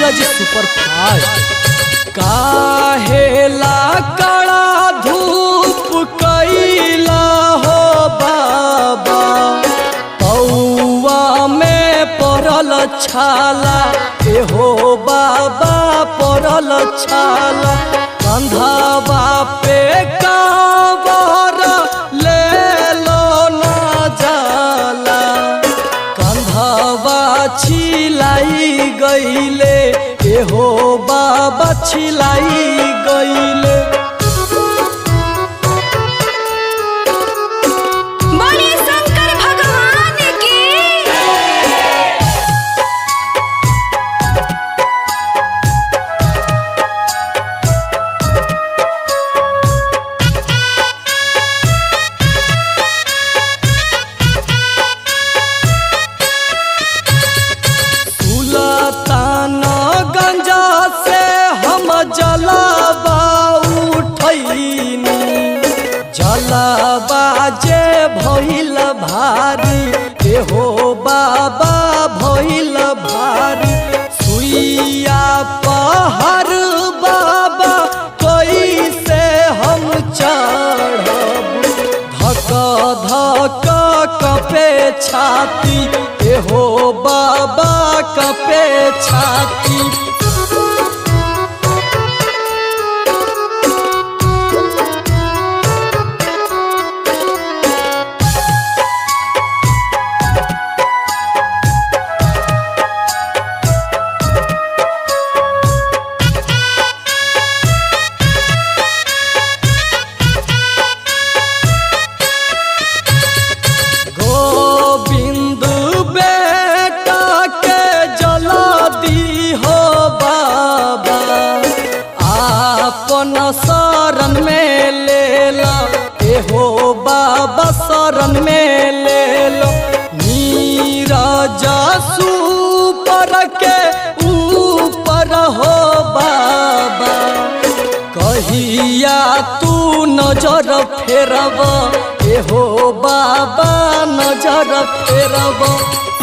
Neeraj super fast काहेला कड़ा धूप कैला हो बाबा पौआ में पड़ल छाला एहो बाबा पड़ल छाला कंधावा पे कावर ले लो ना जाला कंधवा छिलाई गईले एहो बाबा छिलाई गईले बोलिए शंकर भगवान की सुलतान गंजा से हम जलाबा उठैनी जलाबा जे भइल भारी एहो बाबा भइल भारी सुइया पहर बाबा कैसे हम चढ़ब धक धक कपे छाती एहो बाबा कपे छाती गोविंद बेटा के जला दी हो बाबा आपन शरण में ले लो एहो बाबा शरण में ले लो नीरज सुपर के ऊपर हो बाबा कहिया तू नजर फेरब एहो बाबा नजर फेरब